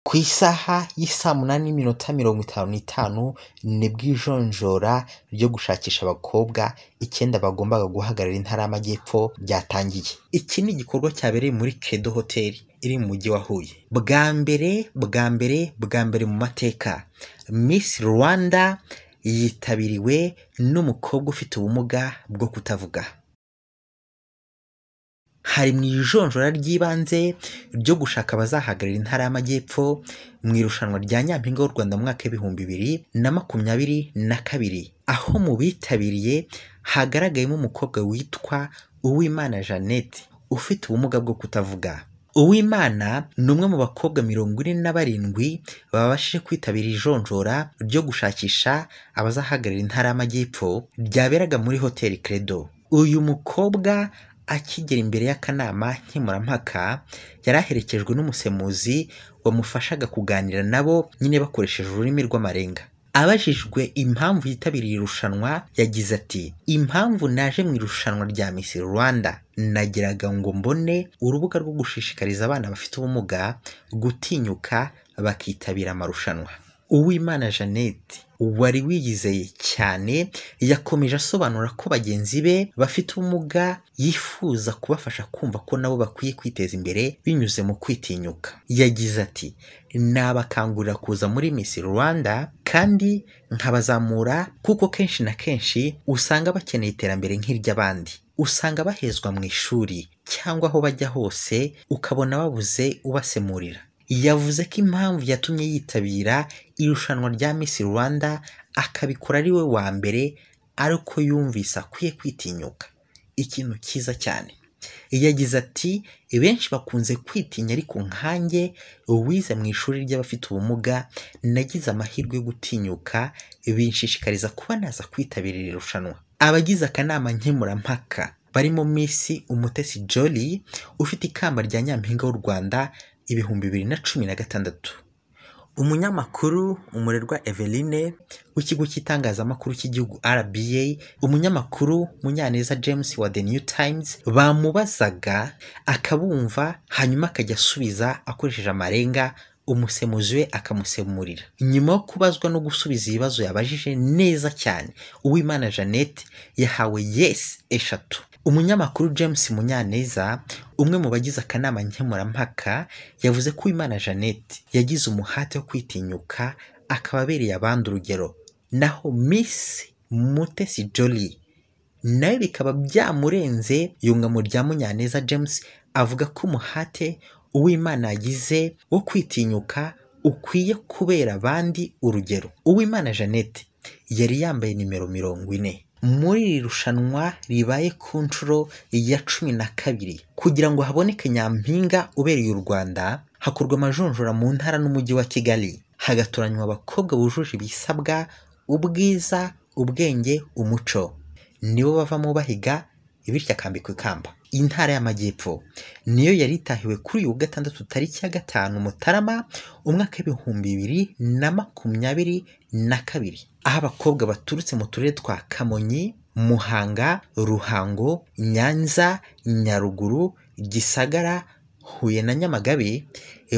Ku isaha y'i saa munani n'iminota mirongo itanu n'itanu nibwo ijonjora ryo gushakisha abakobwa icyenda bagombaga guhagararira Intara y'Amajyepfo ryatangiye. Iki ni igikorwa cyabereye muri Credo Hotel iri mu mujyi wa Huye. Bwa mbere, bwa mbere, bwa mbere mu mateka, Miss Rwanda yitabiriwe n'umukobwa ufite ubumuga bwo kutavuga. Hari mu ijonjora ry'ibanze ryo gushaka abazahagararira Intara y'Amajyepfo mu irushanwa rya Nyampinga w'u Rwanda mu mwaka w'ibihumbi bibiri na makumyabiri na kabiri, aho mu bitabiriye hagaragayemo umukobwa witwa Uwimana Jeannette ufite ubumuga bwo kutavuga. Uwimana ni umwe mu bakobwa mirongo ine na barindwi babashije kwitabira ijonjora ryo gushakisha abazahagararira Intara y'Amajyepfo ryaberaga muri Hotel Credo. Uyu mukobwa akigera imbere y'akanama nkemurampaka yari aherekejwe n'umusemuzi wamufashaga kuganira nabo nyine bakoresheje ururimi rw'amarenga. Abajijwe impamvu yitabiriye irushanwa yagize ati “Impamvu naje mu irushanwa rya Miss Rwanda nagiraga ngo mbone urubuga rwo gushishikariza abana bafite ubumuga gutinyuka bakitabira amarushanwa.” Uwimana Jeannette wari wiyizeye cyane yakomeje asobanura ko bagenzi be bafite ubumuga yifuza kubafasha kumva ko nabo bakwiye kwiteza imbere binyuze mu kwitinyuka. Yagize ati “Nabakangurira kuza muri Miss Rwanda kandi nkabazamura kuko kenshi na kenshi usanga bakeneye iterambere nk'iry'abandi. Usanga bahezwa mu ishuri cyangwa aho bajya hose ukabona babuze ubasemurira.” yavuze ko impamvu yatumye yitabira irushanwa rya Miss Rwanda akabikora ari we wa mbere ari uko yumvise akwiye kwitinyuka ikintu cyiza cyane yagize ati “Benshi bakunze kwitinya ariko nkanjye wize mu ishuri ry'abafite ubumuga nagize amahirwe yo gutinyuka binshishikariza kuba naza kwitabira iri rushanwa” abagize akanama nkemurampaka barimo Miss Umutesi Jolly ufite ikamba rya Nyampinga w'u Rwanda ibihumbi bibiri na cumi na gatandatu umunyamakuru umurerwa Eveline w'ikigo cy'itangazamakuru cy'igihugu RBA umunyamakuru Munyaneza James wa The New Times bamubazaga akabumva hanyuma akajya asubiza akoresheje amarenga umusemuzi we akamusemurira nyuma yo kubazwa no gusubiza ibibazo yabajije neza cyane Uwimana Jeannette yahawe yes eshatu umunyamakuru James Munyaneza umwe mu bagize akanama nkemurampaka yavuze ko Uwimana Jeannette yagize umuhate wo kwitinyuka akaba abereye abandi urugero naho Miss Mutesi Jolly nawe bikaba byamurenze yunga mu rya Munyaneza James avuga ko umuhate Uwimana yagize wo kwitinyuka ukwiye kubera abandi urugero Uwimana Jeannette yari yambaye nimero mirongo ine muri iri rushanwa ribaye ku nshuro ya cumi na kabiri kugira ngo haboneke nyampinga ubereye u Rwanda hakorwa amajonjora mu ntara n'umujyi wa Kigali hagatoranywa abakobwa bujuje ibisabwa ubwiza ubwenge umuco nibo bavamo bahiga bityo akambikwa ikamba intara y'amajyepfo niyo yari itahiwe kuri uyu wa gatandatu tariki ya gatanu mutarama umwaka w'ibihumbi bibiri na makumyabiri na kabiri aho abakobwa baturutse mu turere twa kamonyi muhanga ruhango nyanza nyaruguru gisagara huye na nyamagabe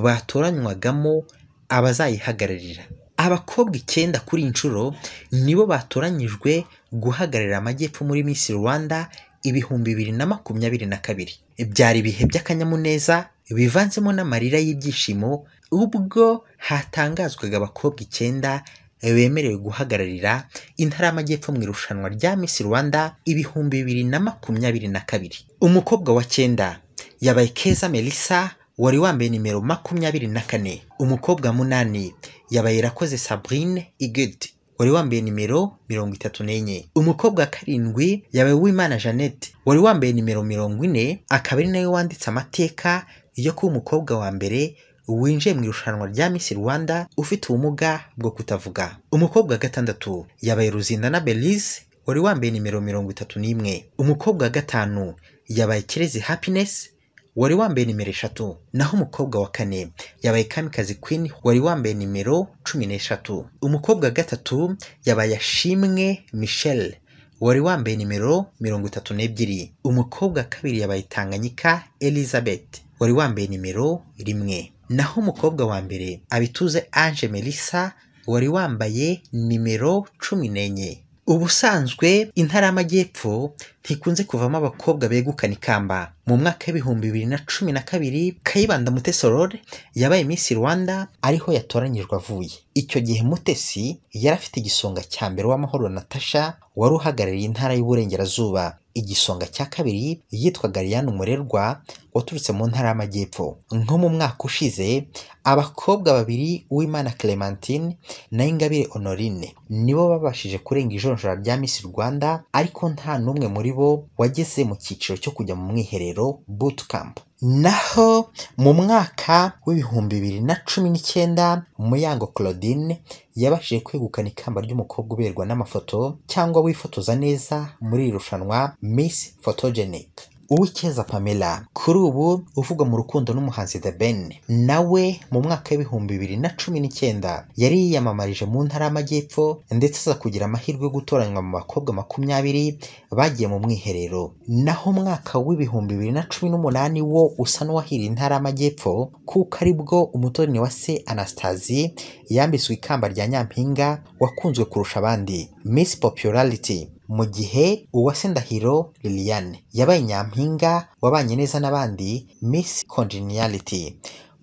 batoranywagamo abazayihagararira abakobwa icyenda kuri inshuro nibo batoranyijwe guhagararira amajyepfo muri Miss Rwanda ibihumbi bibiri na makumyabiri na kabiri byari ibihe by'akanyamuneza bivanzemo n'amarira y'ibyishimo ubwo hatangazwaga abakobwa icyenda bemerewe guhagararira intara y'amajyepfo mu irushanwa rya Miss Rwanda ibihumbi bibiri na makumyabiri na kabiri umukobwa wa cyenda yabaye Keza Melissa wari wambaye nimero makumyabiri na kane umukobwa munani yabaye Irakoze Sabrine Igedi wari wambaye nimero mirongo itatu n'enye umukobwa wa karindwi yabaye Uwimana Jeannette wari wambaye nimero mirongo ine akaba ari nawe wanditse amateka yo kuba umukobwa wa mbere winjiye mu irushanwa rya Miss Rwanda ufite ubumuga bwo kutavuga umukobwa wa gatandatu yabaye Ruzindana Belize wari wambaye nimero mirongo itatu n'imwe umukobwa wa gatanu yabaye Kirezi Happiness wari wambaye nimero eshatu naho umukobwa wa kane yabaye kamikazi queen wari wambaye nimero cumi n'eshatu umukobwa wa gatatu yabaye ashimwe michel wari wambaye nimero mirongo itatu n'ebyiri umukobwa wa kabiri yabaye tanganyika elizabeth wari wambaye nimero rimwe naho umukobwa wa mbere abituze ange melissa wari wambaye nimero cumi n'enye ubusanzwe intara y'amajyepfo ntikunze kuvamo abakobwa begukana ikamba mu mwaka w'ibihumbi bibiri na cumi na kabiri kayibanda mutesi aurore yabaye Miss rwanda ariho yatoranyijwe avuye icyo gihe mutesi yari afite igisonga cya mbere w'amahoro natasha wari uhagarariye intara y'uburengerazuba igisonga cya kabiri yitwaga Liliane umurerwa waturutse mu ntara y'amajyepfo nko mu mwaka ushize abakobwa babiri uwimana clementine na ingabire honorine nibo babashije kurenga ijonjora rya Miss rwanda ariko nta n'umwe muri bo wageze mu cyiciro cyo kujya mu mwiherero bootcamp naho mu mwaka w'ibihumbi bibiri na cumi n'icyenda muyango claudine yabashije kwegukana ikamba ry'umukobwa uberwa n'amafoto cyangwa wifotoza neza muri iri rushanwa Miss Photogenic Uwicyeza Pamela kuri ubu uvugwa mu rukundo n'umuhanzi The Ben nawe mu mwaka w'ibihumbi bibiri na cumi n'icyenda yari yiyamamarije mu ntara y'amajyepfo ndetse aza kugira amahirwe yo gutoranywa mu bakobwa makumyabiri bagiye mu mwiherero naho umwaka w'ibihumbi bibiri na cumi n'umunani wo usa n'uwahiriye intara y'amajyepfo kuko aribwo umutoni wa se Anastasi yambitswe ikamba rya Nyampinga wakunzwe kurusha abandi Miss Popularity mu gihe uwase ndahiro liliane yabaye nyampinga wabanye neza n'abandi miss congeniality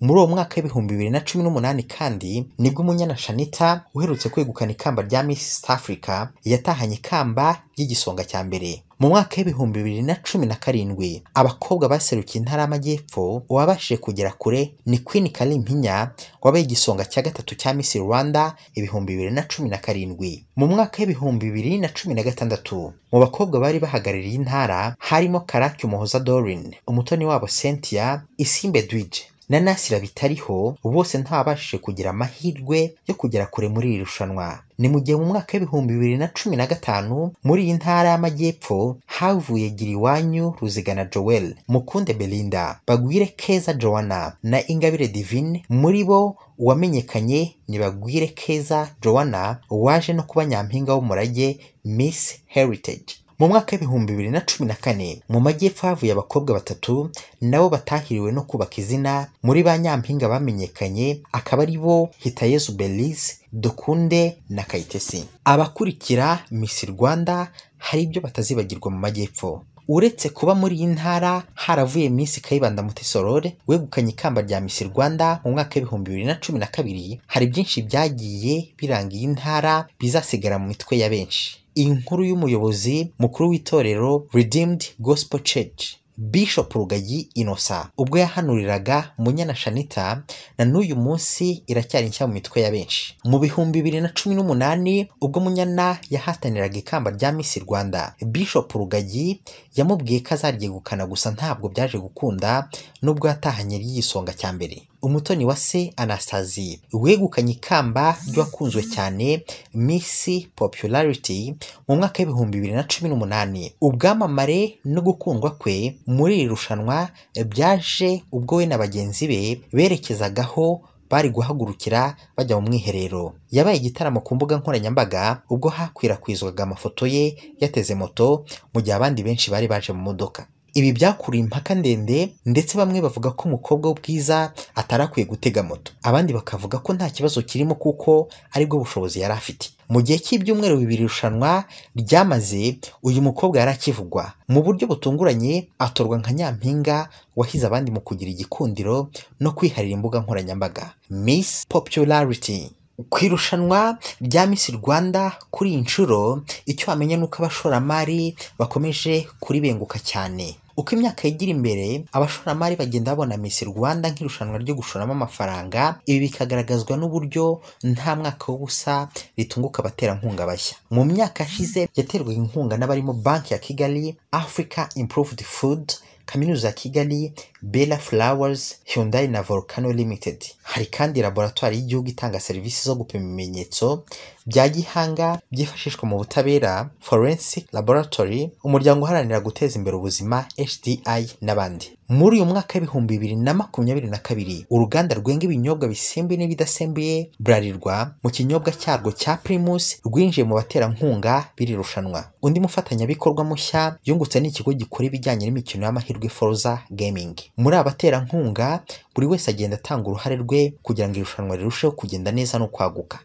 muri uwo mwaka w'ibihumbi bibiri na cumi n'umunani kandi nibwo umunyana shanita uherutse kwegukana ikamba rya miss South africa yatahanye ikamba ry'igisonga cya mbere mu mwaka w'ibihumbi bibiri na cumi na karindwi abakobwa baserukiye intara y'amajyepfo uwabashije kugera kure ni Queen Kalimpinya wabaye igisonga cya gatatu cya Miss Rwanda ibihumbi bibiri na cumi na karindwi mu mwaka w'ibihumbi bibiri na cumi na gatandatu mu bakobwa bari bahagarariye intara harimo Karake Umuhoza Dorine umutoni wabo Cynthia Isimbe Dwije na Nasira bitariho bose ntabashije kugira amahirwe yo kugera kure muri iri rushanwa ni mu gihe mu mwaka w'ibihumbi bibiri na cumi na gatanu muri iyi ntara y'amajyepfo havuye giriwanyu ruzigana joel mukunde belinda bagwire keza joanna na ingabire divine muri bo uwamenyekanye ni bagwire keza joanna waje no kuba nyampinga w'umurage miss heritage mu mwaka w'ibihumbi bibiri na cumi na kane mu majyepfo havuye abakobwa batatu nabo batahiriwe no kubaka izina muri ba nyampinga bamenyekanye akaba ari bo hitayezu belize dukunde na kayitesi abakurikira Miss rwanda hari ibyo batazibagirwa mu majyepfo uretse kuba muri iyi ntara haravuye Miss Kayibanda Mutesorore wegukanye ikamba rya Miss Rwanda mu mwaka w'ibihumbi bibiri na cumi na kabiri hari byinshi byagiye biranga iyi ntara bizasigara mu mitwe ya benshi inkuru y'umuyobozi mukuru w'itorero Redeemed Gospel Church Bishop Rugagi Innocent ubwo yahanuriraga Munyana Shanita na n'uyu munsi iracyari nshya mu mitwe ya benshi mu bihumbi bibiri na cumi n'umunani ubwo Munyana yahataniraga ikamba rya Miss Rwanda Bishop Rugagi yamubwiye ko azaryegukana gusa ntabwo byaje gukunda nubwo yatahanye ry'igisonga cya mbere umutoni wa se Anastasi wegukanye ikamba ry'uwakunzwe cyane Miss Popularity mu mwaka w'ibihumbi bibiri na cumi n'umunani ubwamamare no gukundwa kwe muri iri rushanwa byaje ubwo we na bagenzi be berekezagaho bari guhagurukira bajya mu mwiherero yabaye igitaramo ku mbuga nkoranyambaga ubwo hakwirakwizwaga amafoto ye yateze moto mu gihe abandi benshi bari baje mu modoka ibi byakuriye impaka ndende ndetse bamwe bavuga ko umukobwa w'ubwiza atarakwiye gutega moto abandi bakavuga ko nta kibazo kirimo kuko aribwo bushobozi yari afite mu gihe cy'ibyumweru bibiri irushanwa ryamaze uyu mukobwa yari akivugwa mu buryo butunguranye atorwa nka nyampinga wahize abandi mu kugira igikundiro no kwiharira imbuga nkoranyambaga Miss Popularity ku irushanwa rya Miss Rwanda kuri iyi nshuro icyo wamenya ni uko abashoramari bakomeje kuribenguka cyane uko imyaka yigira imbere abashoramari bagenda babona Miss Rwanda nk'irushanwa ryo gushoramo amafaranga ibi bikagaragazwa n'uburyo nta mwaka w'ubusa ritunguka abaterankunga bashya mu myaka yashize yaterwaga inkunga n'abarimo banki ya Kigali Africa Improved Food kaminuza ya kigali bella flowers hyundai na volcano limited hari kandi laboratwari y'igihugu itanga serivisi zo gupima ibimenyetso bya gihanga byifashishwa mu butabera forensic laboratory umuryango uharanira guteza imbere ubuzima hdi n'abandi muri uyu mwaka w'ibihumbi bibiri na makumyabiri na kabiri uruganda rwenga ibinyobwa bisembuye n'ibidasembuye burarirwa mu kinyobwa cyarwo cya primus rwinjiye mu baterankunga biri rushanwa undi mufatanyabikorwa mushya yungutse n'ikigo gikora ibijyanye n'imikino y'amahirwe Forza Gaming muri abaterankunga buri wese agenda atanga uruhare rwe kugira ngo irushanwa rirusheho kugenda neza no kwaguka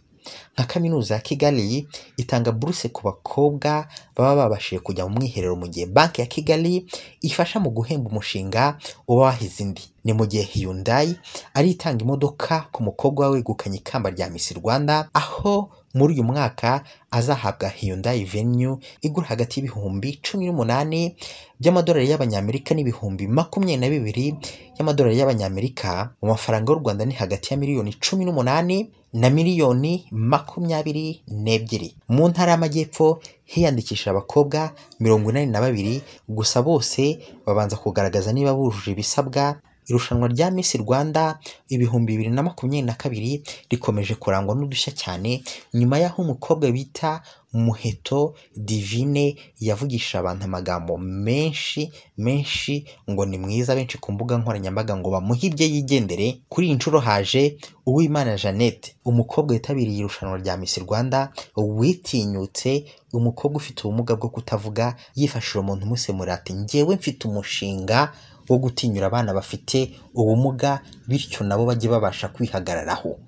nka kaminuza ya kigali itanga buruse ku bakobwa baba babashije kujya mu mwiherero mu gihe banki ya kigali ifasha mu guhemba umushinga uba wahize indi ni mu gihe Hyundai ari itanga imodoka ku mukobwa wegukanye ikamba rya Miss Rwanda aho muri uyu mwaka azahabwa Hyundai Venue igura hagati y'ibihumbi cumi n'umunani by'amadolari y'abanyamerika n'ibihumbi makumyabiri na bibiri y'amadolari y'abanyamerika mu mafaranga y'u Rwanda ni hagati ya miliyoni cumi n'umunani na miliyoni makumyabiri n'ebyiri mu ntara y'amajyepfo hiyandikishije abakobwa mirongo inani na babiri gusa bose babanza kugaragaza niba bujuje ibisabwa irushanwa rya Miss Rwanda ibihumbi bibiri na makumyabiri na kabiri rikomeje kurangwa n'udushya cyane nyuma y'aho umukobwa bita Muheto Divine yavugishije abantu amagambo menshi menshi ngo ni mwiza benshi ku mbuga nkoranyambaga ngo bamuhe ibye yigendere kuri iyi nshuro haje Uwimana Jeannette umukobwa witabiriye irushanwa rya Miss Rwanda witinyutse umukobwa ufite ubumuga bwo kutavuga yifashishije umuntu umusemurira ati njyewe mfite umushinga wo gutinyura abana bafite ubumuga bityo nabo bajye babasha kwihagararaho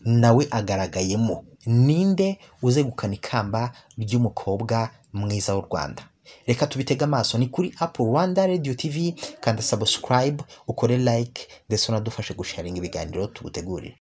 nawe agaragayemo ninde uzegukana ikamba ry'umukobwa mwiza w'u Rwanda reka tubitege amaso ni kuri Apple Rwanda Radio TV kanda subscribe ukore like ndetse unadufashe gusharinga ibiganiro tugutegurire